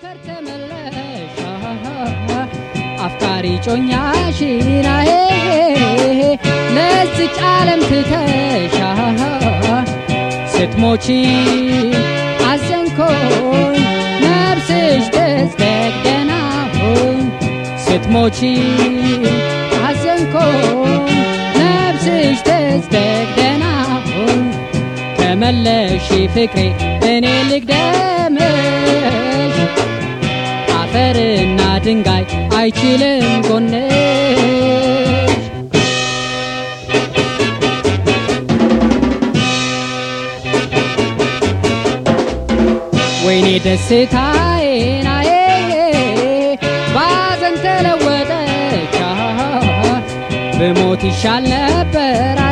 አፈር ተመለሽ አፍቃሪ ጮኛሽን አሄ ለዚች ዓለም ትተሻ ስትሞቺ አዘንኮኝ ነፍስሽ ተዝደግ ደህና ሁን ስትሞቺ አዘንኮኝ ነፍስሽ ተዝደግ ደህና ሁን ተመለሺ ፍቅሬ እኔ ልግደምሽ አፈርና ድንጋይ አይችልም ጎንሽ ወይኔ ደስታዬን አዬ ባዘን ተለወጠች ብሞት ይሻል ነበር